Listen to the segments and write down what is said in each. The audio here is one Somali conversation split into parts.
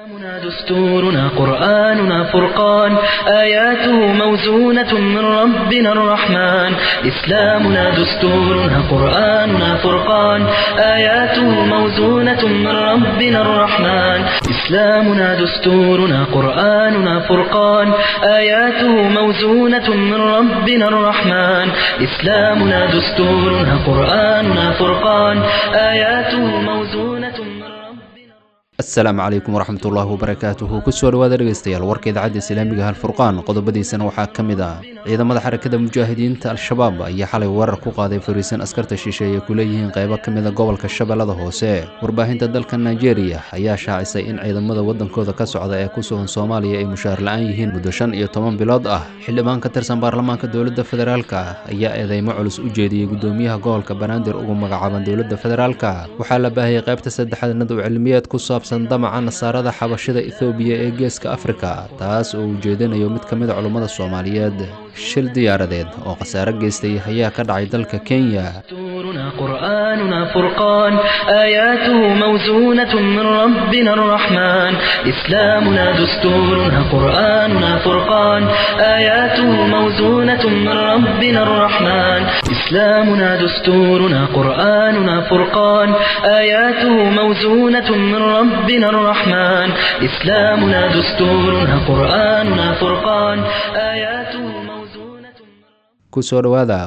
إسلامنا دستورنا قرآننا فرقان آياته موزونة من ربنا الرحمن إسلامنا دستورنا قرآننا فرقان آياته موزونة من ربنا الرحمن إسلامنا دستورنا قرآننا فرقان آياته موزونة من ربنا الرحمن إسلامنا دستورنا قرآننا فرقان آياته موزونة من ربنا asalaamu calaykum waraxmatullaahi wabarakaatuhu kusoo dhawaada dhegeystayaal warka idaacadda islaamiga halfurqaan qodobadiisana waxaa ka mid ah ciidamada xarakada mujaahidiinta al-shabaab ayaa xalay weerar ku qaaday fariisan askarta shisheeye ku leeyihiin qaybo ka mida gobolka shabeellada hoose warbaahinta dalka nigeria ayaa shaacisay in ciidamada waddankooda ka socda ee ku sugan soomaaliya ay mushaar la-aan yihiin muddo shan iyo toban bilood ah xildhibaan ka tirsan baarlamaanka dowladda federaalka ayaa eedeymo culus u jeediyey gudoomiyaha gobolka banaadir ugu magacaaban dowladda federaalka waxaa la baahiyey qaybta saddexaad nadow cilmiyeed ku saabsan damaca nasaarada xabashida ethoobiya ee geeska afrika taas oo ujeedinayo mid ka mid a culummada soomaaliyeed shil diyaaradeed oo khasaare geystay ayaa ka dhacay dalka kenya دستورنا قرآننا فرقان آياته موزونة من ربنا الرحمن إسلامنا دستورنا قرآننا فرقان آياته موزونة من ربنا الرحمن إسلامنا دستورنا قرآننا فرقان آياته موزونة من ربنا الرحمن إسلامنا دستورنا قرآننا فرقان آياته موزونة kusoo dhowaada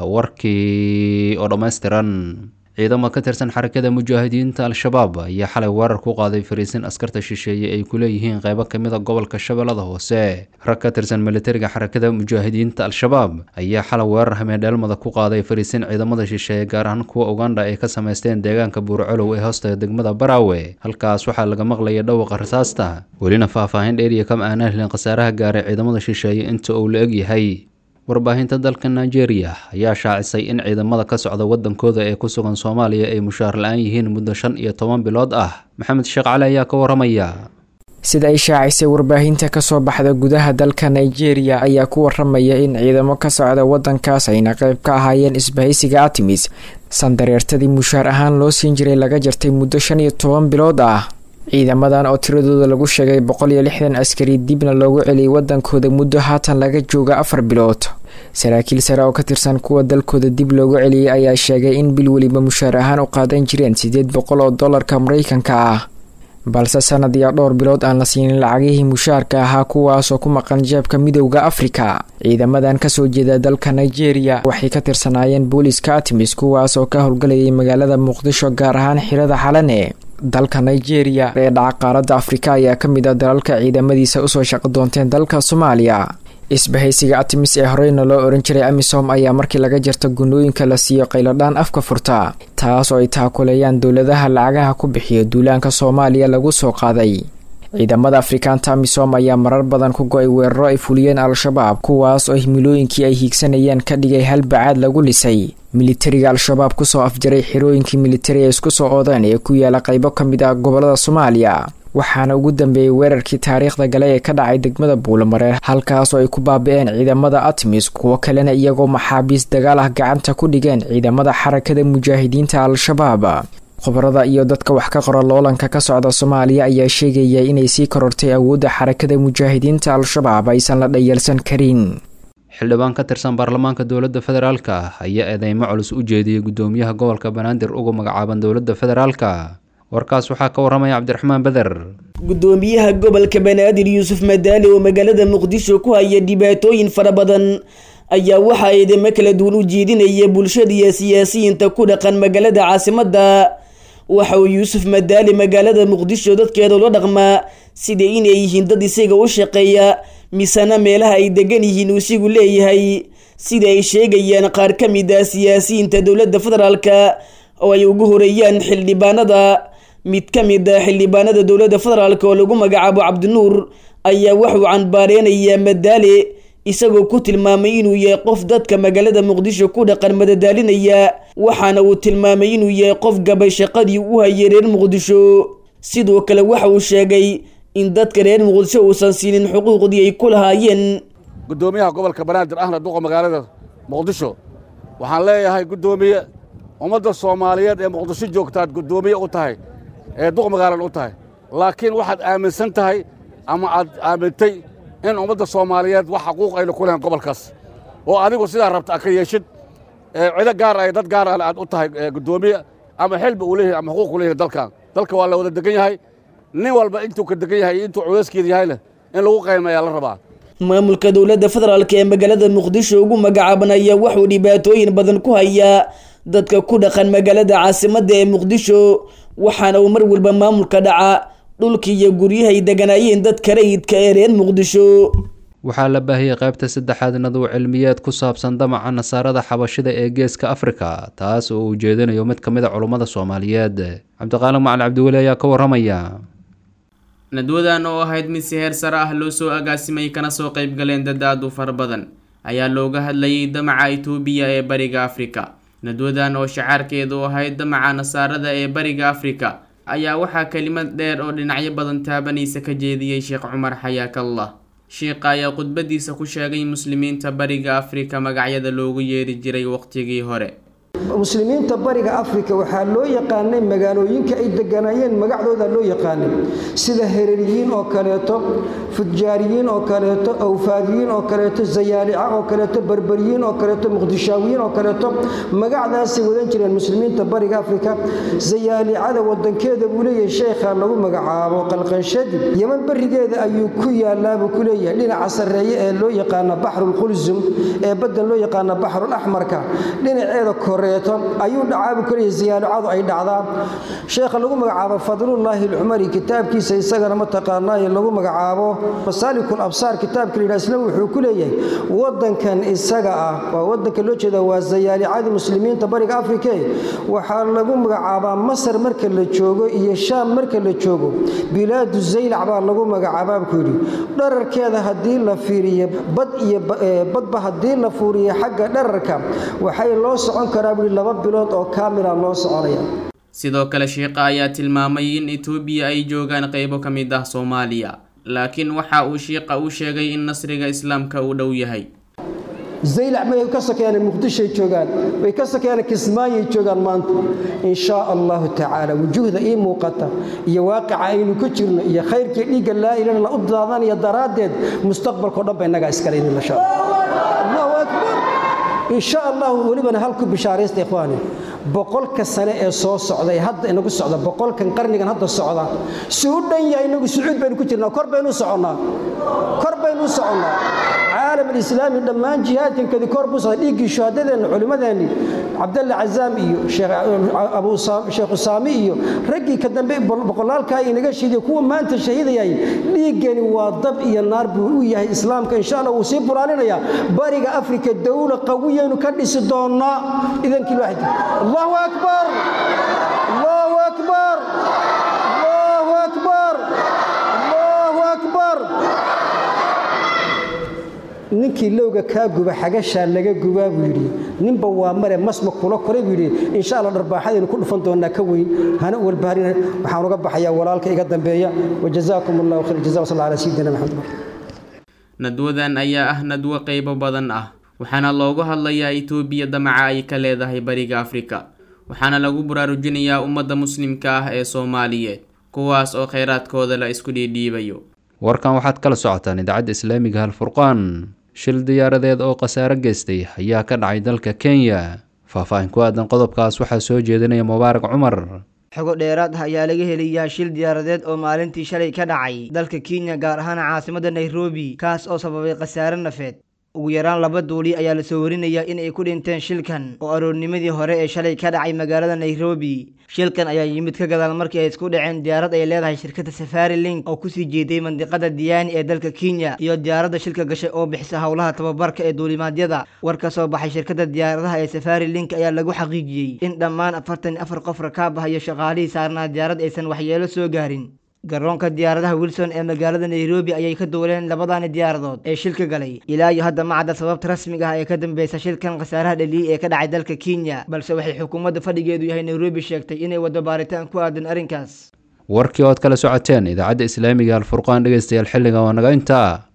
warkii oo dhammaystiran ciidamo ka tirsan xarakada mujaahidiinta al-shabaab ayaa xalay weerar ku qaaday fariisin askarta shisheeye ay ku leeyihiin qaybo ka mid a gobolka shabeellada hoose rag ka tirsan militariga xarakada mujaahidiinta al-shabaab ayaa xalay weerar hameendheelmada ku qaaday fariisin ciidamada shisheeye gaar ahaan kuwa ugandha ay ka samaysteen deegaanka buurcolow ee hoostaga degmada baraawe halkaas waxaa laga maqlayay dhawaqa rasaasta welina faahfaahin dheeriya kama aanaan helin khasaaraha gaaray ciidamada shisheeye inta uu la eg yahay warbaahinta dalka nigeria ayaa shaacisay in ciidamada ka socda waddankooda ee ku sugan soomaaliya ay mushaar la-aan yihiin muddo shan iyo toban bilood ah maxamed sheekh cali ayaa ka waramaya sida ay shaacisay warbaahinta kasoo baxda gudaha dalka nigeria ayaa ku waramaya in ciidamo ka socda waddankaas ayna qayb ka ahaayeen isbahaysiga artemis sandareertadii mushaar ahaan loo siin jiray laga jartay muddo shan iyo toban bilood ah ciidamadan oo tiradooda lagu sheegay boqol iyo lixdan askari dibna loogu celiyay waddankooda muddo haatan laga jooga afar bilood saraakiil sare oo ka tirsan kuwa dalkooda dib loogu celiyey ayaa sheegay in bil weliba mushaar ahaan u qaadan jireen siddeed boqol oo dollarka maraykanka ah balse sanad iyo dhowr bilood aan la siinin lacagihii mushaarka ahaa kuwaasoo ku maqan jeebka midowda afrika ciidamadan kasoo jeeda dalka nigeria waxay ka tirsanaayeen booliska artemis kuwaas oo ka howlgalayay magaalada muqdisho gaar ahaan xirada xalane dalka nigeria ee dhaca qaaradda afrika ayaa ka mid ah dalalka ciidamadiisa usoo shaqo doonteen dalka soomaaliya isbahaysiga artemis ee horeyna loo oran jiray amisom ayaa markii laga jarto gunooyinka la siiyo qayladhaan afka furta taas oo ay taakuleeyaan dowladaha lacagaha ku bixiya duulaanka soomaaliya lagu soo qaaday ciidamada afrikaanta amisom ayaa marar badan ku go-ay weeraro ay fuliyeen al-shabaab kuwaas oo himilooyinkii ay hiigsanayeen ka dhigay hal bacaad lagu lisay militariga al-shabaab kusoo afjaray xirooyinkii militari ee isku soo oodeen ee ku yaala qaybo ka mid ah gobolada soomaaliya waxaana ugu dambeeyey weerarkii taariikhda gale ee ka dhacay degmada buulamareer halkaas oo ay ku baabi-een ciidamada artemis kuwo kalena iyagoo maxaabiis dagaal ah gacanta ku dhigeen ciidamada xarakada mujaahidiinta al-shabaab khubarada iyo dadka wax ka qora loolanka ka socda soomaaliya ayaa sheegaya inay sii korortay awoodda xarakada mujaahidiinta al-shabaab aysan la dhayalsan karin xildhibaan ka tirsan baarlamaanka dowladda federaalka ayaa eedeymo culus u jeediyey gudoomiyaha gobolka banaadir ugu magacaaban dowladda federaalka warkaas waxaa ka waramaya cabdiraxmaan beder gudoomiyaha gobolka banaadir yuusuf madaali oo magaalada muqdisho ku haya dhibaatooyin fara badan ayaa waxaa eedeymo kala duwan u jeedinaya bulshada iyo siyaasiyiinta ku dhaqan magaalada caasimadda waxa uu yuusuf madaali magaalada muqdisho dadkeeda ula dhaqmaa sida inay yihiin dad isaga u shaqeeya misena meelaha ay degan yihiin uu isigu leeyahay sida ay sheegayaan qaar ka mid ah siyaasiyiinta dowladda federaalka oo ay ugu horeeyaan xildhibaanada mid ka mid ah xildhibaanada dowladda federaalk oo lagu magacaabo cabdinuur ayaa waxuu canbaareynayaa madaale isagoo ku tilmaamay inuu yahay qof dadka magaalada muqdisho ku dhaqan madadaalinaya waxaana uu tilmaamay inuu yahay qof gabay shaqadii u hayay reer muqdisho sidoo kale waxa uu sheegay in dadka reer muqdisho uusan siinin xuquuqdii ay ku lahaayeen guddoomiyaha gobolka banaadir ahna duqa magaalada muqdisho waxaan leeyahay guddoomiye ummadda soomaaliyeed ee muqdisho joogtaad guddoomiye u tahay ee duq magaalan u tahay laakiin waxaad aaminsan tahay ama aad aamintay in ummadda soomaaliyeed wax xaquuq ayna ku lahayn gobolkaas oo adigu sidaa rabta aad ka yeeshid cido gaar ay dad gaar ale aad u tahay guddoomiye ama xilba uu leeyahay ama xuquuq u leeyahay dalkan dalka waa la wada degan yahay nin walba intuu ka degan yahay iyo intuu culeyskeeda yahayna in lagu qaymayaa la rabaa maamulka dowladda federaalk ee magaalada muqdisho ugu magacaaban ayaa wuxuu dhibaatooyin badan ku hayaa dadka ku dhaqan magaalada caasimadda ee muqdisho waxaana uu mar walba maamulka dhaca dhulkii iyo guryahay deganaayeen dadka rayidka ee reer muqdisho waxaa la baahiyey qaybta saddexaad nadow cilmiyeed ku saabsan damaca nasaarada xabashida ee geeska afrika taas oo uu jeedinayo mid ka mid a culummada soomaaliyeed cabdiqaalim macali cabdiweli ayaa ka warramaya nadwadan oo ahayd mid si heer sare ah loo soo agaasimay kana soo qayb galeen dad aad u fara badan ayaa looga hadlayay damaca itoobiya ee bariga afrika nadwadan oo shacaarkeedu ahayd damaca nasaarada ee bariga afrika ayaa waxaa kelimad dheer oo dhinacyo badan taabanaysa ka jeediyey sheekh cumar xayaakallah sheikha ayaa khudbadiisa ku sheegay muslimiinta bariga afrika magacyada loogu yeeri jiray waqtigii hore muslimiinta bariga afrika waxaa loo yaqaanay magaalooyinka ay deganaayeen magacdooda loo yaqaanay sida hereriyiin oo kaleeto fujaariyiin oo kaleeto awfaadiyiin oo kaleeto zayaalica oo kaleeto berberiyiin oo kaleeto muqdishaawiyiin oo kaleeto magacdaasay wadan jireen muslimiinta bariga afrika zayaalicada wadankeeda buu leeyahay sheekha lagu magacaabo qalqanshadi yeman berigeeda ayuu ku yaalaabuu ku leeyahay dhinaca sarreeye ee loo yaqaana baxrulqulsum ee baddan loo yaqaana baxrulaxmarka dhinaceeda koreeto ayuu dhacaabu kuleeyahay ziyaalicadu ay dhacdaa sheekha lagu magacaabo fadlullaahi alcumari kitaabkiisa isagana mataqaanaaye lagu magacaabo masaalikul absaar kitaabka la yidhaha isna wuxuu ku leeyahay wadankan isaga ah waa wadanka loo jeeda waa zayaalicadii muslimiinta bariga afrike waxaa lagu magacaabaa masar marka la joogo iyo shaam marka la joogo bilaadu zaylac baa lagu magacaabaa ku yidhi dhararkeeda haddii la fiiriyo bad iyo badba haddii la fuuriyo xagga dhararka waxay loo socon karaa buui laba bilood oo kaamila loo soconaya sidoo kale sheikha ayaa tilmaamay in itoobiya ay joogaan qaybo ka mid ah soomaaliya laakiin waxa uu shiiqa u sheegay in nasriga islaamka uu dhow yahay zaylac may ka sokeeyaan muqdishoay joogaan way ka sokeeyaan kismaayay joogaan maanta in shaa allahu tacaala wujuuhda ii muuqata iyo waaqica aynu ku jirno iyo khayrkii dhiigga laa ilana la u daadanaya daraaddeed mustaqbalkao dhan ba innagaa iskale idin la shaa allahu akbar in sha allahu welibana hal ku bishaaraysta ikhwaani boqolka sane ee soo socda ee hadda inagu socda boqolkan qarnigan hadda socda si u dhan yahay inagu sucuud baynu ku jirnaa kor baynu soconnaa kor baynu soconnaa caalam alislaami dhammaan jihaadkankadi kor buu socda dhiiggii shuhadadeenna culimmadeenni cabdalle cazaam iyo sheekh usaami iyo raggii ka dambe boqolaalkaa inaga shiidiyo kuwa maanta shahiidayay dhiiggani waa dab iyo naar buu u yahay islaamka insha allah wuu sii buraalinayaa bariga afrika dowla qawiyaynu ka dhisi doonnaa idankii waaxid allahu akbar allahu akbar allahu akbar allahu akbar ninkii lowga kaa guba xagashaa laga gubaa buu yidhi ninba waa mare masma kula koray buu yidhi insha allah dharbaaxadaynu ku dhufan doonnaa ka weyn hana walbaharina waxaan uga baxayaa walaalka iga dambeeya wajazaakum allahu khayr jaza wasalla ala sayidina maxamed nadwadan ayaa ah nadwo qaybo badan ah waxaana loogu hadlayaa itoobiya damaca ay ka leedahay bariga afrika waxaana lagu baraarujinayaa ummadda muslimka ah ee soomaaliyeed kuwaas oo khayraadkooda la isku dhiidhiibayo warkan waxaad kala socotaan idaacadda islaamiga halfurqaan shil diyaaradeed oo khasaare geystay ayaa ka dhacay dalka kenya faahfaahin ku aadan qodobkaas waxaa soo jeedinaya mubaarak cumar xogo dheeraad ah ayaa laga helayaa shil diyaaradeed oo maalintii shalay ka dhacay dalka kenya gaar ahaan caasimadda nairobi kaas oo sababay khasaare nafeed ugu yaraan laba duuli ayaa lasoo warinayaa in ay ku dhinteen shilkan oo aroornimadii hore ee shalay ka dhacay magaalada nairobi shilkan ayaa yimid ka gadaal markii ay isku dhaceen diyaarad ay leedahay shirkadda safari link oo kusii jeeday mandiqada diyaani ee dalka kenya iyo diyaaradda shilka gashay oo bixisa howlaha tababarka ee duulimaadyada war ka soo baxay shirkadda diyaaradaha ee safari link ayaa lagu xaqiijiyey in dhammaan afartan iyo afar qof rakaab ah iyo shaqaalihii saarnaa diyaarad aysan waxyeelo soo gaarin garoonka diyaaradaha wilson ee magaalada nairobi ayay ka duuleen labadani diyaaradood ee shilka galay ilaa iyo hadda ma cadda sababta rasmiga ah ee ka dambeysa shilkan khasaaraha dhaliyey ee ka dhacay dalka kenya balse waxay xukuumadda fadhigeedu yahay nairobi sheegtay inay waddo baaritaan ku aadan arrinkaas warkii ood kala socoteen idaacadda islaamiga alfurqaan dhegeystayaal xilliga waa naga intaa